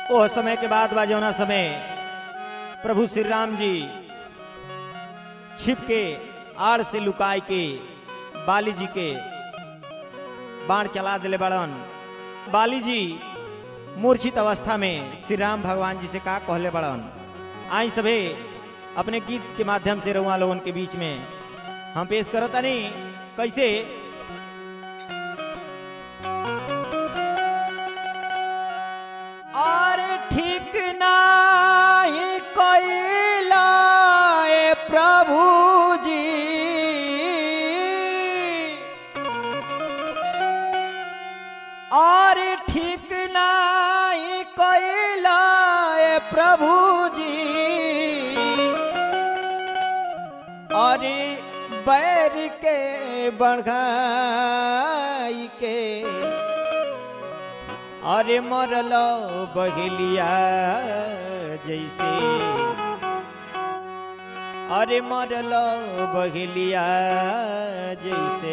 ओह समय के बाद बा जौना समय प्रभु श्री राम जी छिप के आड़ से लुकाय के बाली जी के बाण चला दिले बड़न बाली जी मूर्छित अवस्था में श्री राम भगवान जी से का कहले बड़न आई सभे अपने गीत के माध्यम से रउआ लोगन के बीच में हम पेश करतानी कैसे और ठीक नाही कैला ए प्रभु जी और ठीक नाही कैला ए प्रभु जी अरे बैर के बढ़ाई के अरे मरल बहेलिया जैसे अरे मरल बहेलिया जैसे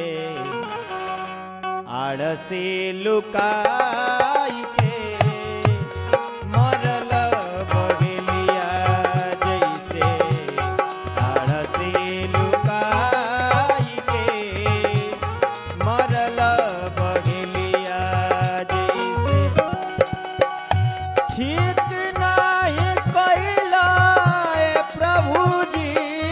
आड़ से लुकाई के मरल बहेलिया जैसे आड़ से लुकाई के मरल बहेलिया जैसे ठीक नाही कैला ए प्रभु जी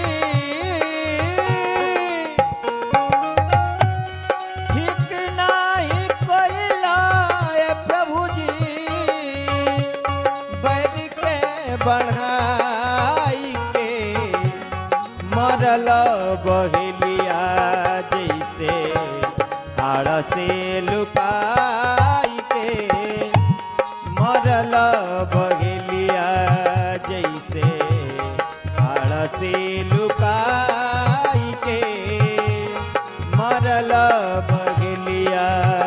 ठीक नाही कैला ए प्रभु जी बैर के बढ़ाई के मरल बहेलिया जैसे आड़ से लुकाई के मरल बहेलिया जैसे आड़ से लुकाई के मरल बहेलिया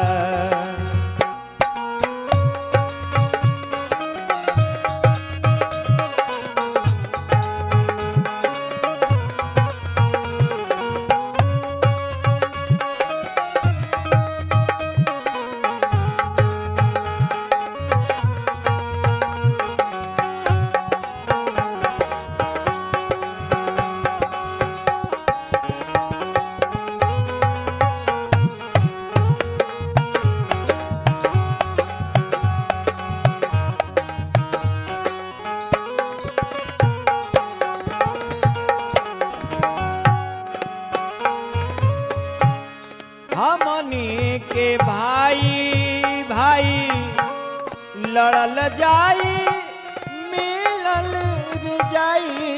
हमनी के भाई भाई लड़ल जाई मिलल रे जाई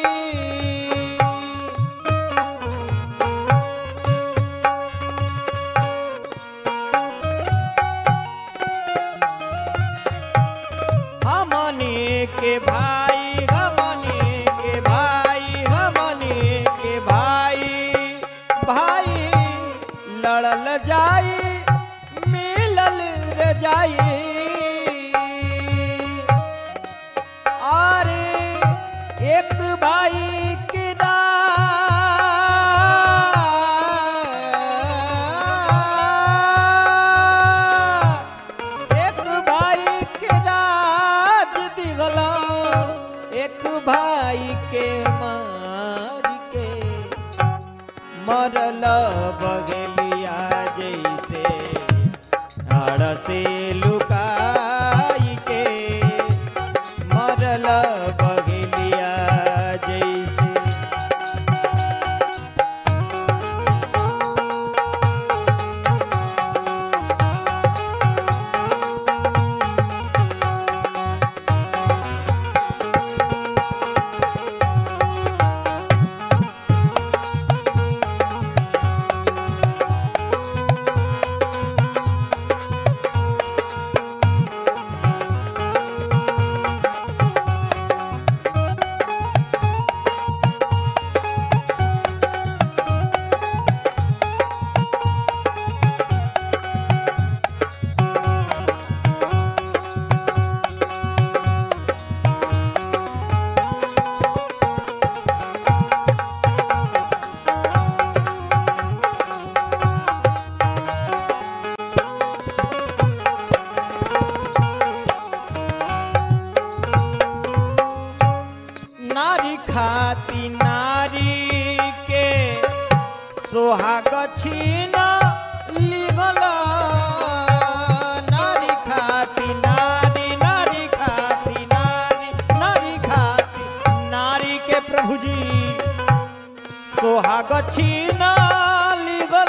हमनी के भाई हमनी के भाई हमनी के भाई भाई लड़ल जाई मिलल रे जाई और एक भाई के ना एक भाई के राज दिगला एक भाई के मार के मरल बगलिया जैसे आड़ से लुकाई के मरल बगलिया जैसे खाती नारी के सोहाग छीन लिगल नारी खाती नारी नारी खाती नारी नारी खाती नारी के प्रभु जी सोहाग छीन लिगल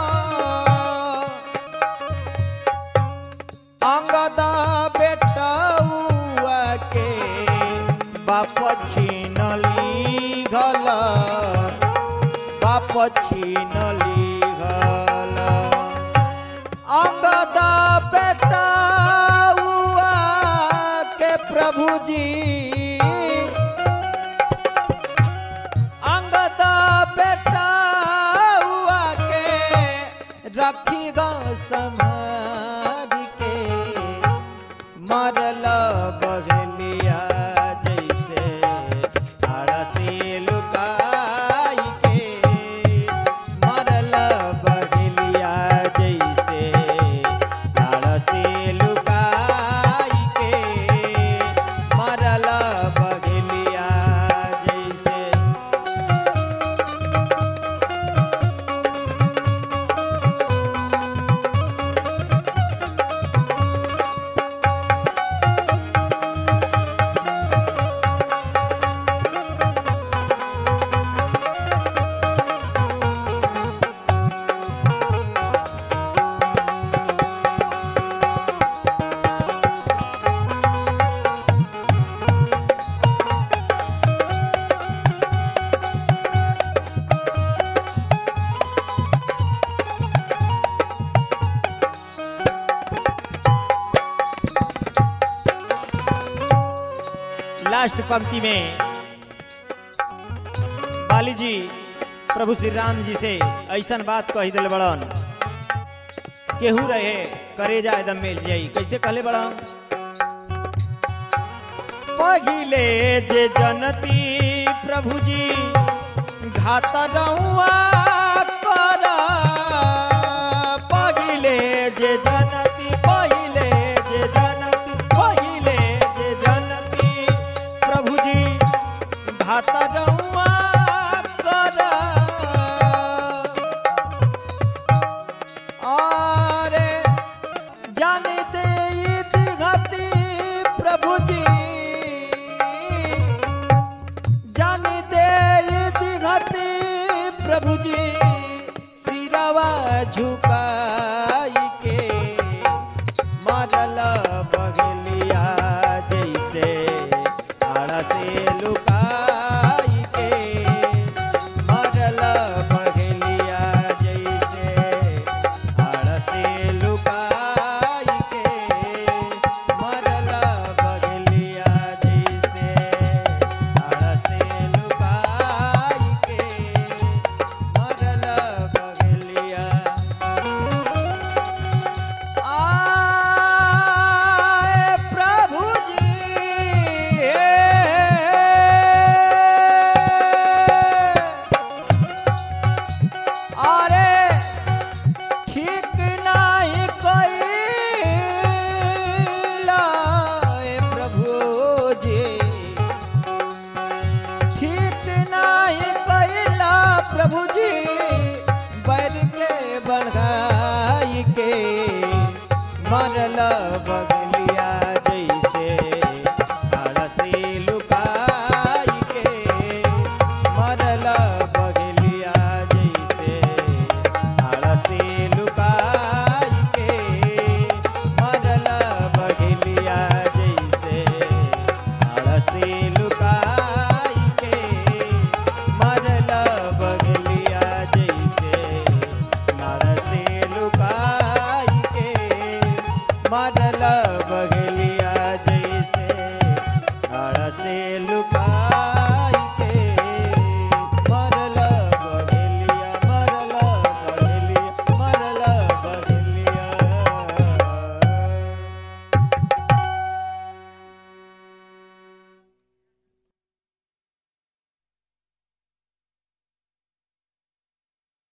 अंगद बेटौआ के बाप छीन लिगल बाप छीन लिगल अंगद बेटौआ के प्रभु जी अंगद बेटौआ के रखी ग संभार के मरल बगलिया जैसे अड़से लुकाई के मरल बगलिया जैसे अड़से लुकाई के मरल बगलिया जैसे लास्ट पंक्ति में बाली जी प्रभु श्री राम जी से ऐसन बात कह दिल बड़न केहू रहे करेजा एकदम मिल जाई कैसे कहले बड़न पहिले जे जनती प्रभु जी घात रहुआ कर पहिले जे जनती पहिले जे जनती पहिले जे जनती प्रभु जी घात रहुआ कर अरे जानते घाती प्रभु जी जानते घाती प्रभु जी सिरवा झुकाई के मरल बगलिया जैसे आड़ से लुकाई के मरल बगलिया जैसे आड़ से लुकाई के मरल बगलिया जैसे आड़ से लुकाई के मरल बगलिया आए प्रभु जी अरे ठीक नहीं कैला ए प्रभु जी ठीक नहीं कैला प्रभु जी बैर के बढ़ाई के मरल बगलिया जैसे आड़सी लुकाई के मरल बगलिया जैसे आड़सी लुकाई के मरल बगलिया जैसे आड़सी लुकाई के मरल बगलिया जैसे आड़सी लुकाई के मरल